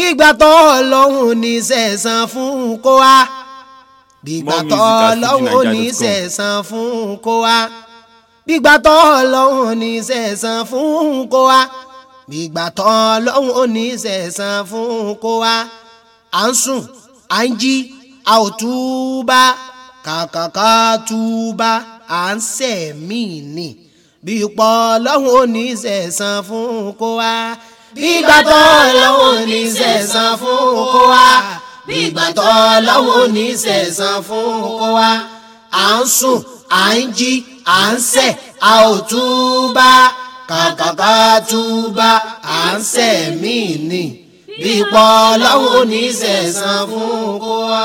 gbígbà tó ọlọ́run ní sẹ̀sán fún kó wá gbígbà tó ọlọ́run ní sẹ̀sán fún kó wá gbígbà tó ọlọ́run ní sẹ̀sán fún kó wá gbígbà tó ọlọ́run ní sẹ̀sán fún kó wá à ń sùn à ń jí a ò túbà kàkàkà túbà à ń sẹ̀mí ni bí pọ̀ ọlọ́run ò ní sẹ̀sán fún kó wá bígbà tó lọ́wọ́ ní sẹ̀sán fún kó wá bígbà tó lọ́wọ́ ní sẹ̀sán fún kó wá à ń sùn à ń jí à ń sẹ̀ a ò túbà kàkàkà túbà à ń sẹ̀ mí ni bípọ̀ lọ́wọ́ ní sẹ̀sán fún kó wá.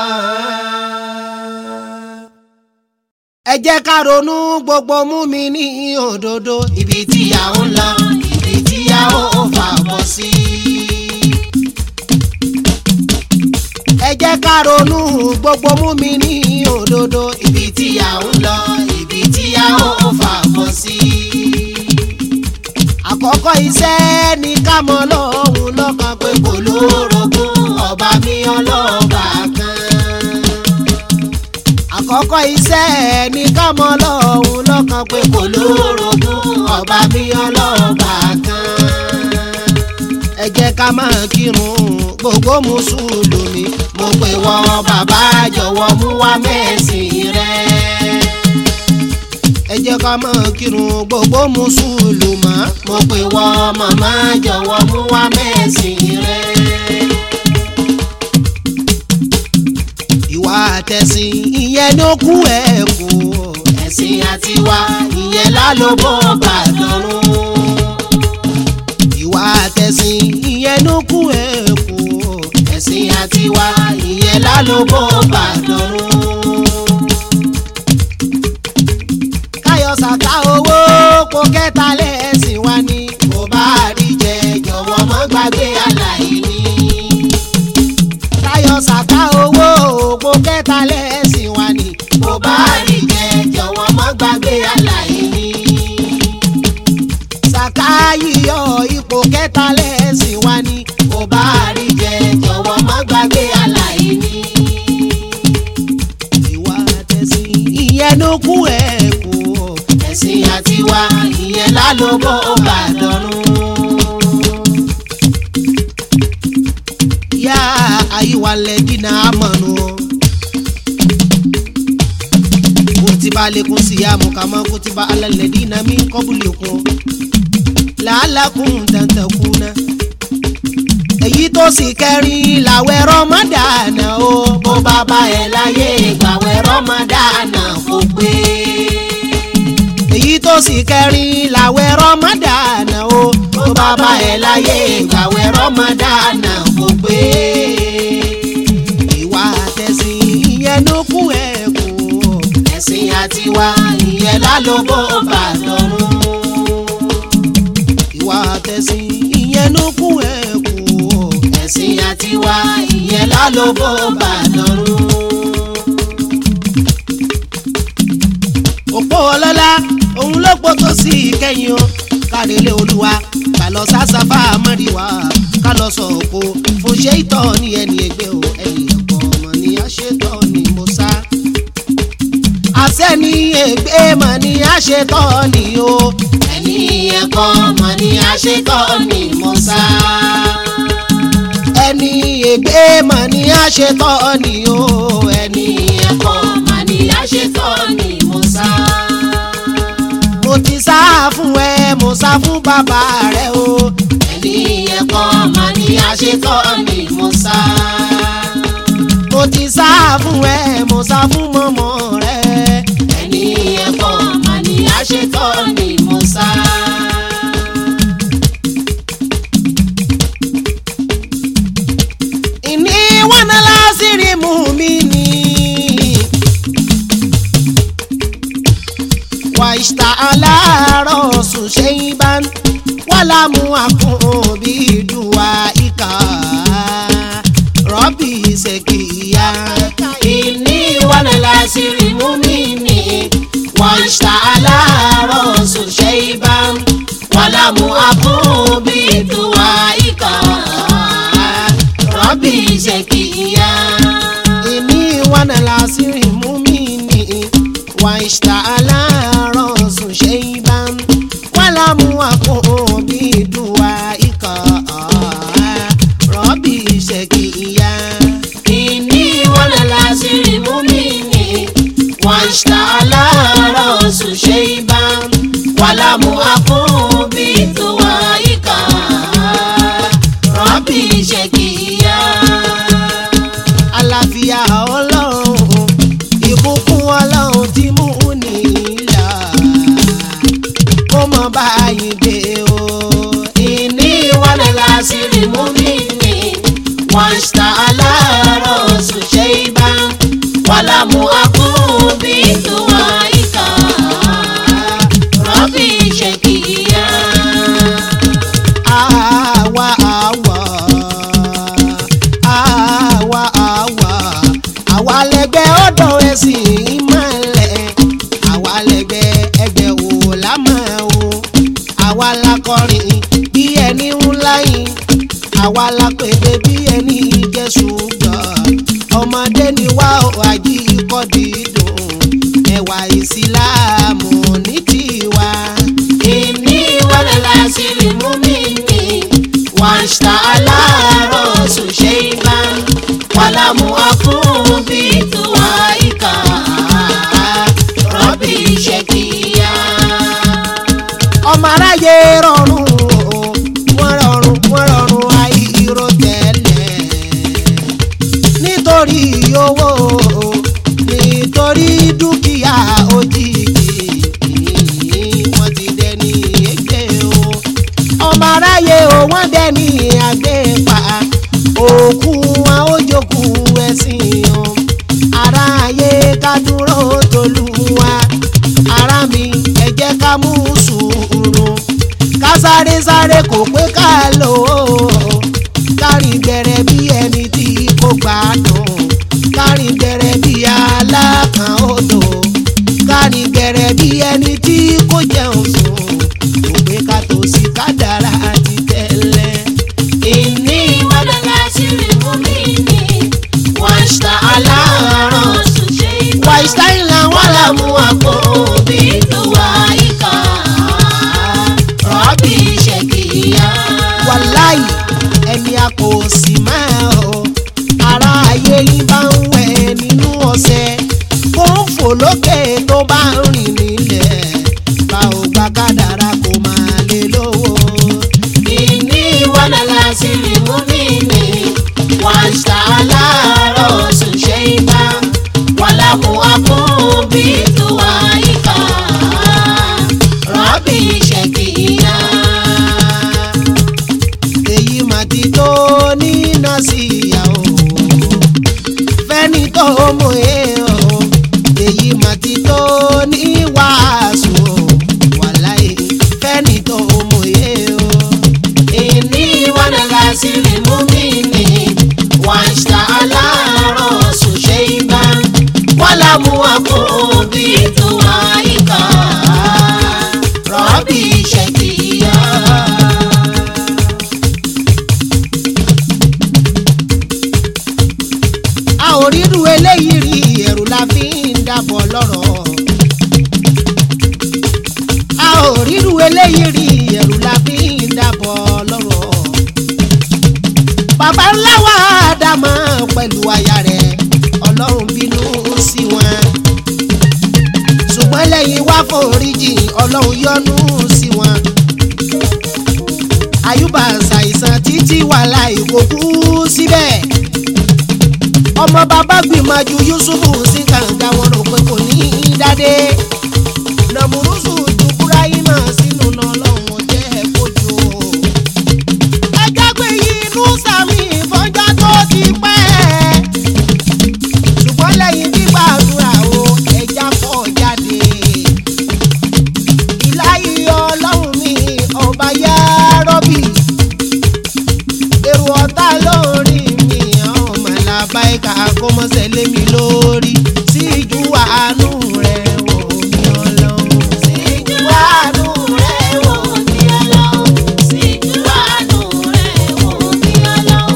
ẹ jẹ́ ká ronú gbogbo mú mi ní òdodo ibi tí a ń lọ ibi tí a ó fà bọ̀ sí. ẹ jẹ́ ká ronú gbogbo mú mi ní òdodo ibi tí a ń lọ ibi tí a ó fà bọ̀ sí. àkọ́kọ́ iṣẹ́ ni ká mọ̀ lọ́hùn lọ́kàn pé kò lórogún ọba mi ọlọ́ba kan. àkọ́kọ́ iṣẹ́ ni ká mọ̀ lọ́hùn lọ́kàn pé kò lórogún ọba mi ọlọ́ba kan. ẹ jẹ́ ká máa kírun gbogbo mùsùlùmí mo pè wọ́n bàbá jọ̀wọ́ mú wá mẹ́sìn rẹ̀. ẹ jẹ́ ká máa kírun gbogbo mùsùlùmá mo pè wọ́n màmá jọ̀wọ́ mú wá mẹ́sìn rẹ̀. ìwà àtẹ̀sìn ìyẹn ló kú ẹ̀ kú ẹ̀sìn àtiwá ìyẹn lálóbó bàdánù. ìwà àtẹ̀sìn ìyẹn ló kú ẹ̀ kú ẹ̀sìn àtiwá ìyẹn lálóbó bàdánù. káyọ̀ sàká owó kó kẹta lẹ́sìn wá ní kó bá rí jẹ jọ̀wọ́ mọ́ gbàgbé aláìní. káyọ̀ sàká owó kó kẹta lẹ́sìn wá ní kó bá rí jẹ jọ̀wọ́ mọ́ gbàgbé aláìní. sàká yíyọ ipò kẹta lẹ́sìn wá ní kó bá rí jẹ jọ̀wọ́ mọ́ gbàgbé aláìní. ìwà àtẹ̀sìn ìyẹn ló kú ẹ̀ kú ẹ̀sìn àtiwá ìyẹn lálóbó bàdánù. yá àyíwá lẹ́dínà àmọ̀nù. kutiba alaikum siyamu kama kutiba ala ladina min qablikum la'allakum tattaquna. èyí tó sì kẹrin làwẹ̀ rọmọdànà o bó bá bá ẹ láyé gbàwẹ̀ rọmọdànà kò pé. èyí tó sì kẹrin làwẹ̀ rọmọdànà o bó bá bá ẹ láyé gbàwẹ̀ rọmọdànà kò pé. ìwà àtẹ̀sìn ìyẹn ló kú ẹ̀ kú ẹ̀sìn àtiwá ìyẹn lálóbó bàdọ́rùn. ìwà àtẹ̀sìn ìyẹn ló kú ẹ̀ kú ẹ̀sìn àtiwá ìyẹn lálóbó bàdọ́rùn. òpó ọlọ́lá òun ló pọ̀ tó sí ìkẹyìn o kárẹ̀lẹ̀ olúwa ká lọ sásáfà mọ́ríwá ká lọ sọ òkò fún ṣé ìtọ́ ní ẹni ẹgbẹ́ o ẹni ẹ̀kọ́ ọmọ ní àṣetọ́ ni mo sá àṣẹ́ni ègbé mọ̀ ní àṣetọ́ ni o ẹni ẹ̀kọ́ mọ̀ ní àṣetọ́ ni mo sá ẹni ègbé mọ̀ ní àṣetọ́ ni o ẹni ẹ̀kọ́ mọ̀ ní àṣetọ́ ni mo sá mo ti sá fún ẹ mo sá fún bàbá rẹ o ẹni ẹ̀kọ́ mọ̀ ní àṣetọ́ ni mo sá mo ti sá fún ẹ mo sá fún mọ́mọ́ rẹ ẹni ẹ̀kọ́ mà ní àṣetọ́ ni mo sá. ìní wọn náà lásìrì mú mi ní. wà ìṣtà aláàárọ̀ sùn ṣe ń bá wà lámú àkùn bí ìdùwà ìkà rọ́bì ṣèkìyà. ìní wọn náà lásìrì mú mi ní. wà ìṣtà aláàárọ̀ sùn ṣe ń bá wà lámú àkùn bí ìdùwà ìkà rọ́bì ṣèkìyà. إني وأنا العصير مؤمني واشتعل رأس شيبا ولم أكن بدعائك ربي شقيا إني وأنا العصير مؤمني واشتعل رأس شيبا ولم أكن بدعائك ربي شقيا. àlàáfíà ọlọ́run ìbùkún ọlọ́run tí mú nílà kó mọ báyìí dé o. إني وأنا العصير مؤمني واشتعل رأس شيبا ولم أكن بدعائك ربي شقيا. àwa àwa àwa àwa àwa lẹgbẹ́ ọ̀dọ̀ ẹ̀sìn ìmọ̀lẹ̀ àwa lẹgbẹ́ ẹgbẹ́ wò lámà o àwa la kọrin bí ẹni ńlá yìí àwa la pèdè bí ẹni jẹ́ ṣùgbọ́n ọmọdé ni wá ò àjí ikọ́ dídùn ẹwà ìsìláàmù ní tiwa. إني وأنا العصير مؤمني واشتعل رأس شيبا ولم أكن بدعائك ربي شقيا. ọmọ aráyé rọrùn o wọ́n rọrùn wọ́n rọrùn àìró tẹ́lẹ̀ nítorí owó o nítorí dúkìá òjijì wọ́n ti dẹni ègbé o ọmọ aráyé o wọ́n dẹni àgbépa òkú wọn ó jókòó ẹ̀sìn o aráyé ká dúró tolúwa ara mi ẹ jẹ́ ká mú sùúrù ká sáré sáré kò pé ká lò ó kárìn gbẹrẹ bí ẹni tí kò gbádùn kárìn gbẹrẹ bí alákan odò kárìn gbẹrẹ bí ẹni tí kò jẹun sùn kò pé ká tó sí kádàrá ti tẹ́lẹ̀. إني وأنا العصير مؤمني واشتعل رأس شيبا wàìsítáì làwọn làmú àpò òbí. بدعائك ربي شقيا. wàláì ẹni a kò sì máa ọ ara ayé yín bá ń wẹ̀ nínú ọ̀sẹ̀ kó ń fò lókè tó bá ń rìn nílẹ̀ bá ò gba kádàrá kó máa lè lówó. إني وأنا العصير مؤمني واشتعل رأس شيبا ولم أكن بدعائك ربي شقيا. èyí mà ti tó nínà sí ìyá o fẹ́ni tó mọ̀ ẹ́ o èyí mà ti tó ní wàásù o wàláì fẹ́ni tó mọ̀ ẹ́ o. إني وأنا العصير مؤمني واشتعل رأس شيبا ولم أكن بدعائك ربي شقيا. a ò rírú eléyìí rí ẹ̀rù la fi ń dàbọ̀ lọ́rọ̀. a ò rírú eléyìí rí ẹ̀rù la fi ń dàbọ̀ lọ́rọ̀. bàbá ńlá wa dàmọ́ pẹ̀lú aya rẹ̀ ọlọ́run bínú sí wọn. ṣùgbọ́n lẹ́yìn wá foríjì ọlọ́run yọ́nú sí wọn. àyùbá ṣàìsàn títí wàhálà ìkókú síbẹ̀ ọmọ bàbá gbìmọ̀jú yusufu sí kànga wọn rò pé kò ní í dádé nàmúrúsù dùkúrá yìí náà sínú náà lọ́wọ́ jẹ́ kojú. ẹjọ́ pé inú sàmì ìfọ́jọ́ tó ti pẹ́ ṣùgbọ́n lẹ́yìn gbígbàdúrà o ẹja pọ̀ jáde. ìláyé ọlọ́run mi ọba yá rọ́bì èrò ọ̀tá lórí mi ọmọ làbáyíká kó mọ́sẹ̀ lé mi lórí síjú àánú rẹ̀ wò mí ọlọ́run. Síjú àánú rẹ̀ wò mí Ọlọ́run. Síjú àánú rẹ̀ wò mí Ọlọ́run.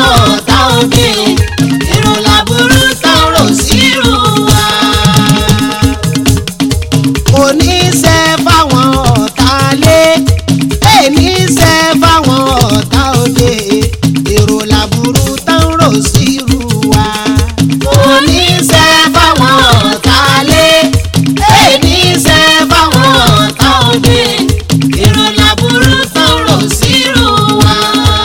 ọ̀tá òde èrò làbúrú tán rò sírù wa. kò ní ṣe fáwọn ọ̀tá lé èní ṣe fáwọn ọ̀tá òde èrò làbúrú tán rò sírù wa. kò ní ṣe fáwọn ọ̀tá lé èní ṣe fáwọn ọ̀tá òde èrò làbúrú tán rò sírù wa.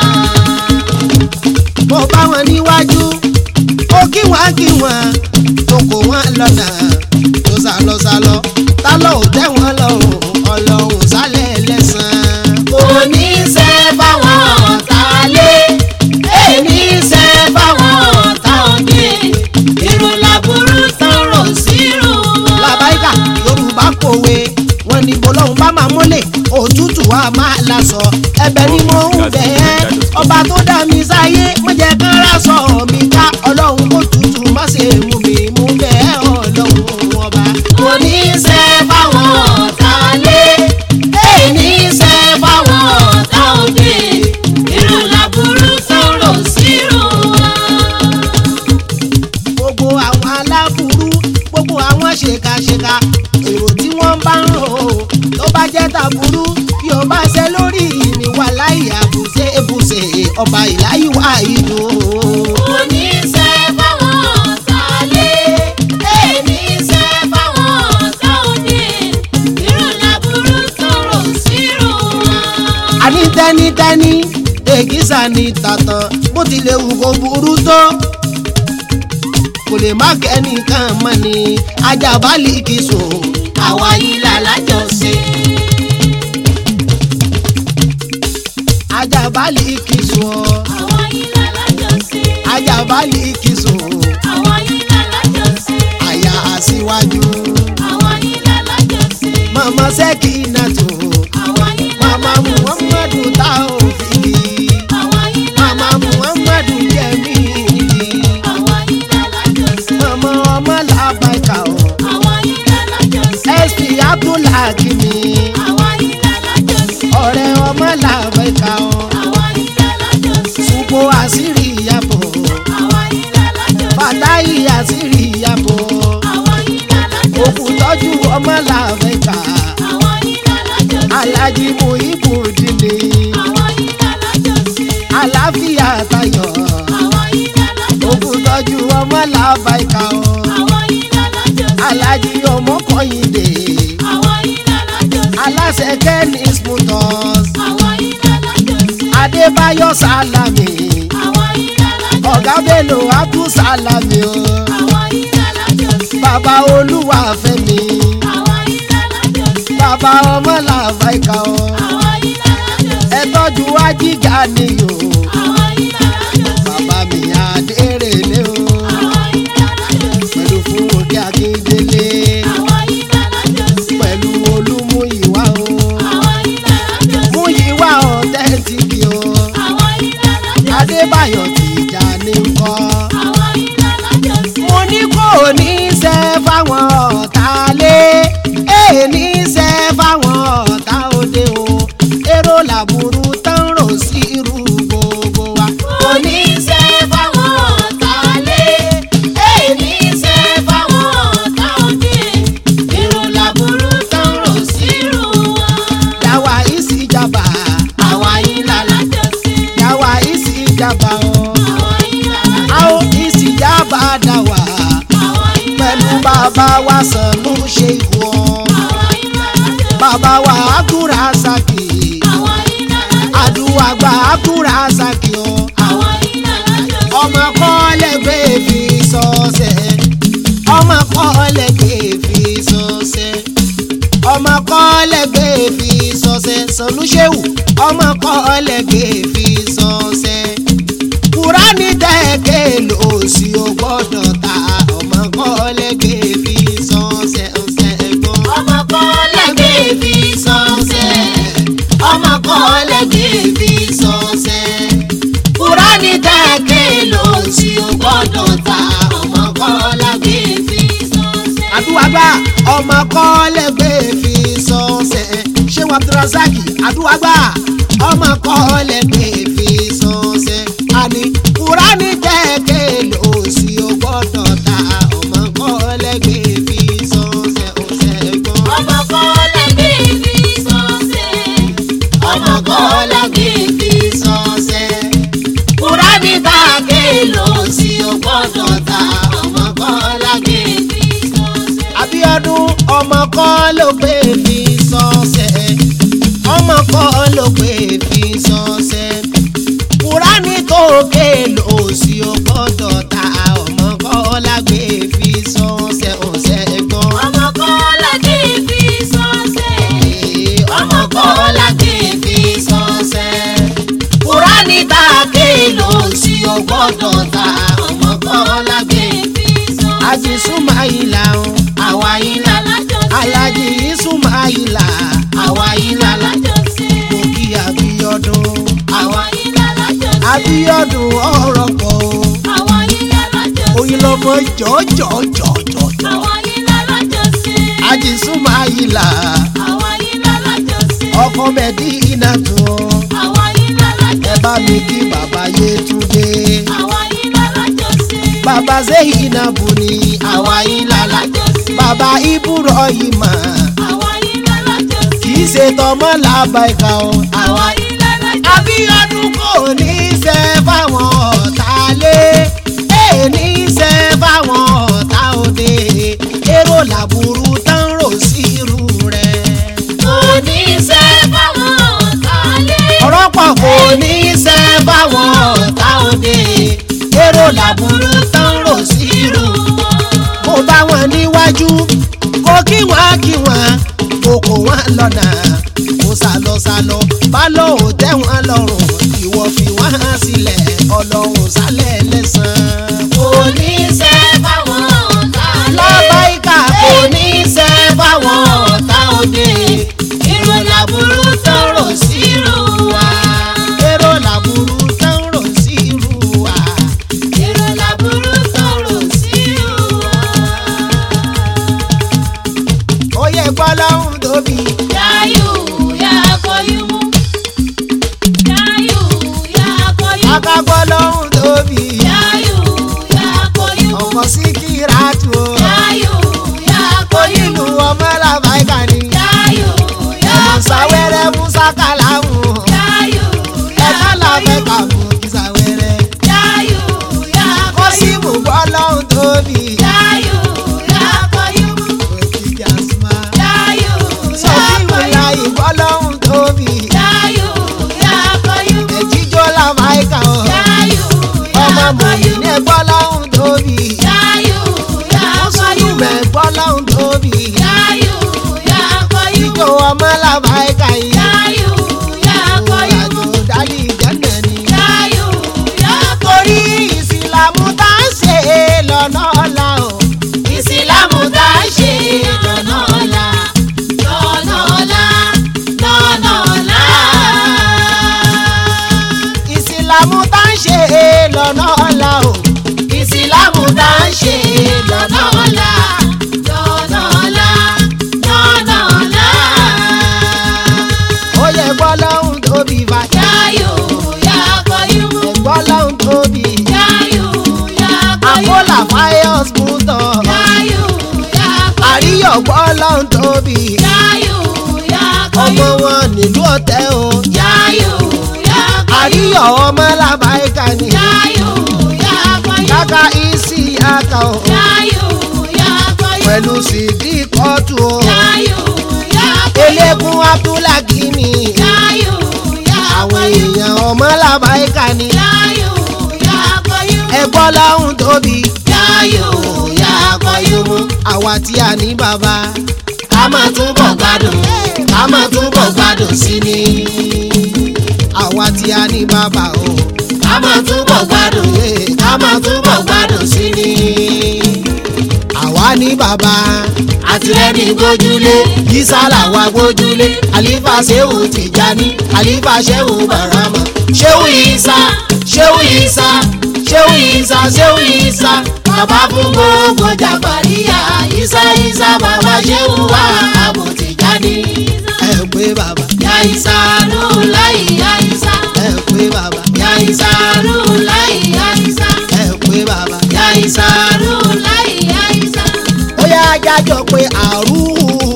mo bá wọn níwájú ó kí wọn kí wọn tó kó wọn lọ́nà tó sálọ sálọ tá ló ò tẹ́ wọn lọ́rùn ọlọ́run sálẹ̀ lẹ́sàn-án. kò ní ṣe fáwọn ọ̀tá lé èní ṣe fáwọn ọ̀tá òde èrò làbúrú tán rò sírù wa. làbáyíkà yorùbá kòwe wọn ní bọlọ́hún bá máa mọ́lẹ̀ òtútù wa máa lasọ ẹ̀bẹ̀ ni mo ń bẹ̀ ẹ́ ọba tó dá mi sáyé má jẹ́ kán rásọ mi ká ọlọ́run kó tutù má ṣe mú mi mú bẹ̀ ẹ́ ọlọ́run ọba. kò ní ṣe fáwọn ọ̀tá lé èní ṣe fáwọn ọ̀tá òde èrò làbúrú tán rò sírù wa. gbogbo àwọn aláburú gbogbo àwọn ṣèkàṣèkà èrò tí wọ́n bá ń rò ó tó bá jẹ́ tàbúrú bí o bá ṣe lórí mi wà láì àbùṣe èbùṣe ọba ìláyíwá ìlú. kò ní ṣe fáwọn ọ̀tá lé èní ṣe fáwọn ọ̀tá òde èrò làbúrú tán rò sírù wa. àní tẹ́nítẹ́ní èkìsà ní tàtàn bó tilẹ̀ wù kó burú tó kò lè má kẹ́nìkan mọ́ ni ajábálì kì í sùn àwa yìí là lájọṣe. ajábálì kì í sùn ọ́ àwa yìí là lájọṣe. ajábálì kì í sùn àwa yìí là lájọṣe. àyà àṣìwájú àwa yìí là lájọṣe. mọ̀mọ́ sẹ́kì náà tó àwa yìí là màmá lájọṣe. muhammadu tá ò fi kì í àwa yìí là màmá lájọṣe. muhammadu jẹ̀mí àwa yìí là lájọṣe. mọ̀mọ́ ọmọ làbàkà ọ̀ àwa yìí là lájọṣe. sp abdulhakimi. àwa yìí là lájọṣe. ọ̀rẹ́ ọmọ làbẹ́ka ọ́ àwa yìí là lájọṣe. supo àṣírí ìyàbọ̀ àwa yìí là lájọṣe. fàtáyì àṣírí ìyàbọ̀ àwa yìí là lájọṣe. òkú tọ́jú ọmọ làbẹ́ka àwa yìí là lájọṣe. alájí muhibu dìní àwa yìí là lájọṣe. àlàáfíà tayọ̀ àwa yìí là lájọṣe. òkú tọ́jú ọmọ làbẹ́ka ọ́ àwa yìí là lájọṣe. alájí ọmọ kọ́yìndé àwa yìí là lájọṣe. aláṣẹ kẹ́nis motors àwa yìí là lájọṣe. adébáyọ̀ sálámì àwa yìí là lájọṣe. ọ̀gá bello abdul sálámì o àwa yìí là lájọṣe. bàbá olúwa fẹ́mi. àwa yìí là lájọṣe. bàbá ọmọ làbáìka ọ àwa yìí là lájọṣe. ẹ tọ́jú ajíjà nìyó àwa yìí là lájọṣe. bàbá mi àdérèlé o àwa yìí là lájọṣe. pẹ̀lú fúnkẹ́ akíndélé àwa yìí là lájọṣe. pẹ̀lú olúmúyìwá o àwa yìí là lájọṣe. múyìwá ọ̀tẹ́ntìkì o àwa yìí là lájọṣe. adébáyọ̀ tìjà ní nkọ́ àwa yìí là lájọṣe. mo ní kò ní í ṣe fáwọn ọ̀tá lé èè ní í ṣe fáwọn ọ̀tá òde o èrò làbúrú tán rò sí irú gbogbo wa. kò ní í ṣe fáwọn ọ̀tá lé èyí ṣe fáwọn ọ̀tá òde èrò làbúrú tán rò sírù wa. Yàwá ìsìjàmbá, àwa yìí là lájọṣe. yàwá ìsìjàmbá o. àwa yìí là A lájọṣe. ó ìsìjàmbá dà wá. àwa yìí là Pẹ̀lú bàbá wa sànú ṣe ìwọ. àwa yìí là lájọṣe. Bàbá wa Àkúrà Sàkì. àwa yìí là lájọṣe. Àdúrà gba Àkúrà Sàkì o. àwa yìí là lájọṣe. Ọmọ kọ́lẹ́gbẹ́ fi sọ́sẹ̀. Ọmọ kọ́lẹ́gbẹ́ fi sọ́sẹ̀. Ọmọ kọ́lẹ́gbẹ́ fi sọ́sẹ̀. Sànú ṣéwù. Ọmọ kọ́lẹ́gbẹ́ fi sọ́sẹ̀. Kùránì tẹ̀kẹ́ lò sí o gbọ́dọ̀ ta. Ọmọ kọ́lẹ́gbẹ́ fi sọ́sẹ̀ ọ̀sẹ̀ gbọ́. ọmọ kọ́lẹ́gbẹ́ fi sọ́sẹ̀. ọmọ kọ́lẹ́gbẹ́ fi sọ́sẹ̀. kúránì tẹ̀kẹ́ ló sì ó gbọ́dọ̀ ta. ọmọ kọ́lẹ́gbẹ́ fi sọ́sẹ̀. àdúwàgbà ọmọ kọ́lẹ́gbẹ́ fi sọ́sẹ̀ ṣé wàá abdulrasaki àdúwàgbà ọmọ kọ́lẹ́gbẹ́ fi sọ́sẹ̀ àní kúránì lò sí o gbọ́dọ̀ ta ọmọ kọ́lá gbé fi sọ́sẹ̀. Abíọ́dún ọmọ kan ló pé fi sọ́sẹ̀ ọmọ kan ló pé fi sọ́sẹ̀ Kùránì tó ké lò sí o gbọ́dọ̀ ta ọmọ kan lágbé fi sọ́sẹ̀ ọ̀sẹ̀ gbọ́n. ọmọ kọ́lá gbé fi sọ́sẹ̀. ọmọ kọ́lá gbé fi sọ́sẹ̀. Kùránì tá a ké lò sí o gbọ́dọ̀ ta ọmọ kọ́lá gbé fi sọ́sẹ̀. Àjì Súmáìlà o àwa yìí lálájọ sí. Alájì Súmáìlà àwa yìí lálájọ sí. mo kí Abíọ́dún àwa yìí lálájọ sí. Abíọ́dún ọ̀rọ̀ pọ̀ o àwa yìí lálájọ sí. oyin lọmọ jọjọjọjọ àwa yìí lálájọ sí. Àjì Súmáìlà àwa yìí lálájọ sí. ọkọ Mẹdínà tó àwa yìí lálájọ ẹ bá mi kí bàbá Yétúndé àwa yìí lálájọ sí. bàbá Zeyinabu ni àwa yìí lálájọ sí. bàbá Ibrahima àwa yìí lálájọ sí. kì í ṣe tọmọ làbàìkà o. àwa yìí lálájọ sí. Abíọ́dún kò ní í ṣe fáwọn ọ̀tá lé èè ní í ṣe fáwọn ọ̀tá òde èrò làbúrú tán rò sí irú rẹ̀. kò ní í ṣe fáwọn ọ̀tá lé. ọ̀rọ̀ pọ̀ kò ní í ṣe fáwọn ọ̀tá òde èrò làbúrú tán rò sí irú. kò bá wọn níwájú kò kí wọn kí wọn kò kò wọn lọ́nà kò sálọ sálọ bá lọ ò tẹ́ wọn lọ́rùn ìwọ fi wọn sílẹ̀ ọlọ́run sálẹ̀ lẹ́sàn-án. kò ní í ṣe fáwọn ọ̀tá lé. lábáyíká kò ní í ṣe fáwọn ọ̀tá òde. irú làbúrú tọrọ sírù wa. èrò làbúrú tán rò sí irú wa. irú làbúrú tọrọ sírù wa. ó yẹ gbọ́lọ́hún tóbi Yayu ya koyumu. Yayu ya koyumu. aká gbọ́lọ́hún tóbi Yayu ya koyumu. ọkọ̀ sí kíráàtù o. Yayu ya onílù koyumu. ọmọ làbáyíká ni Yayu ya ọmọ koyumu. sáwẹ́rẹ́ musa kàlámù Yayu ya ẹ̀ka làbẹ́ koyumu. kàmú ìsàwẹ́rẹ́. Yayu ya ó sì koyumu. mú gbọ́lọ́hún tóbi Yayu ya koyumu. òkìkí àsùnmá. Yayu sọ ya fíìmù láyé koyumu. gbọ́lọ́hún tóbi Yayu ya koyumu. ẹ̀jíjọ́ làbáyíká o. Yayu ọmọ ya mòyí ní koyumu. gbọ́lọ́hún tóbi. Yayu ya mùsùlùmí koyumu. gbọ́lọ́hún tóbi. Yayu ya koyumu. ìjọ ọmọ làbáyíká yìí. Yayu ya koyumu. àjò dálí ìjọ́nà ni. Yayu ya torí ìsìlámù tá a ṣe lọ́nà ọ̀la o. Ìsìlámù tá a ṣe lọ́nà ọ̀la, lọ́nà ọ̀la, lọ́nà ọ̀la. ìsìlámù tá a ṣe lọ́nà ọ̀la o. Ìsìlámù tá a ṣe lọ́nà ọ̀la, lọ́nà ọ̀la, lọ́nà ọ̀la. ó yẹ gbọ́lọ́hún tóbi bá. Yayu ya koyumu. gbọ́lọ́hún tóbi. Yayu ya àpólà koyumu. fáyọ́s mútọ̀. Yayu ya koyumu. àríyọ̀ gbọ́lọ́hún tóbi. Yayu ya ọmọ koyumu. wọn nílùú ọ̀tẹ́ o. Yayu ya koyumu. àríyọ̀ ọmọ làbáyíká ni. Yayu ya koyumu. kàkà ìsì àkà o. Yayu ya koyumu. pẹ̀lú sídì kọ́tù o. Yayu ya koyumu. eléégún abdulhaki ni. Yayu ya àwọn koyumu. èèyàn ọmọ làbáyíká ni. Yayu ya koyumu. ẹgbọ́n lọ́hún tóbi. Yayu ya koyumu. àwa tí a ní bàbá. Ká máa túbọ̀ gbádùn, ká máa túbọ̀ gbádùn sí ni. àwa tí a ní bàbá o. Ká máa túbọ̀ gbádùn, ká máa túbọ̀ gbádùn sí ni. àwa ní bàbá. Àtìlẹ́ni gbójúlé, yísàlà wa gbójúlé. àlífà ṣéwù tìjání. àlífà ṣéwù bàrámà. Ṣéwù Ìsá, Ṣéwù Ìsá, Ṣéwù Ìsá, Ṣéwù Ìsá. Bàbá fún gbogbo jàpàríyà, Ìsá Ìsá bàbá Ṣéwù wá àbòtìjáde. ẹ pé bàbá. Ya Ìsá nù láì ya Ìsá. ẹ pé bàbá. Ya Ìsá nù láì ya Ìsá. ẹ pé bàbá. Ya Ìsá nù láì ya Ìsá. ó yá jájọ pé àrùn.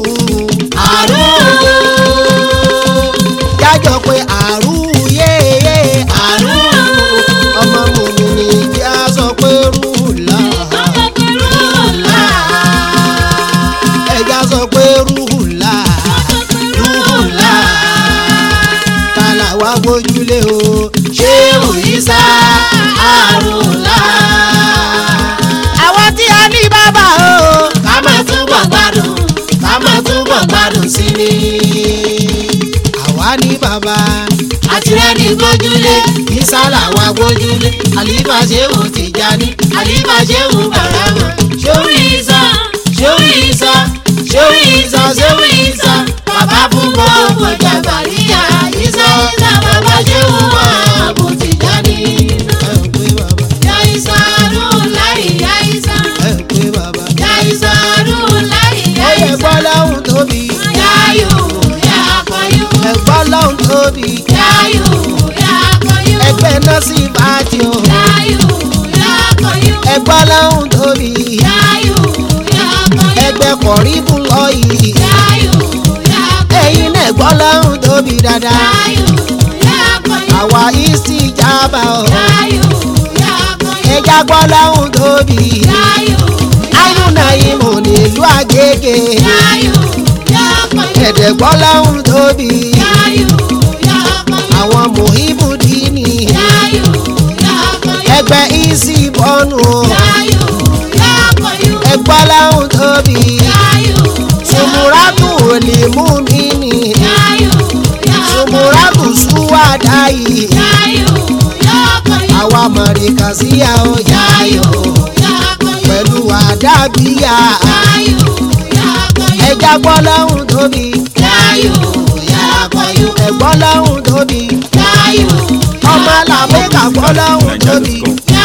Àrùn, jájọ pé àrùn yéé. àrùn, ọmọ mòmí ni ìjà bàbá. àtìrẹ́ni gbójúlé ìsàlà wa gbójúlé àlífà ṣéwù tìjàní àlífà ṣéwù bàrámà ṣéwù ìsà ṣéwù ìsà ṣéwù ìsà ṣéwù ìsà bàbá fún gbogbo jàgbàríyà ìsà ìsà bàbá ṣéwù ààbò tìjàní. ẹ ò pé bàbá. yá ìsà rún láì yá ìsà ẹ ò pé bàbá. yá ìsà rún láì yá ó yẹ ìsà gbọ́ lọ́hùn tóbi. yáyò yá kọyú ẹ gbọ́ lọ́hùn tóbi. yáyò yá kọyú. ẹgbẹ́ náà sì bá ti o. Yayo, yakoyo, ẹ gbọ́ lọ́hùn tóbi. yayo, yakoyo, ẹgbẹ́ kọ̀ríbù lọ yìí. yayo, yakoyo, ẹ̀yin náà gbọ́ lọ́hùn tóbi dáadáa. yayo, yakoyo, àwa ìsì jábà o. yayo, yakoyo, ẹja gbọ́ lọ́hùn tóbi. yayo, ayúnà ìmọ̀ nílùú àgègè. yayo, yakoyo, ẹ̀dẹ̀ gbọ́ lọ́hùn tóbi. yayo, yakoyo, àwọn mòhíbù dínì. yayo, yakoyo, ẹgbẹ́ ìsì bọ́nù o. yayo, yakoyo, ẹgbọ́ lọ́hùn tóbi. yayo, sùmùràtù òlì mú mi nì. yayo, yakoyo, sùmùràtù súwádà yìí. yayo, yakoyo, àwa mọ̀rìkà sí àwọn yáyò. yakoyo, pẹ̀lú àdàbíyà. yayo, yakoyo. ẹja gbọ́ lọ́hùn tóbi. Yayo, yakoyo, ẹ̀gbọ́ lọ́hùn tóbi. yayo, ọmọ làmẹ́kà gbọ́ lọ́hùn tóbi. yayo,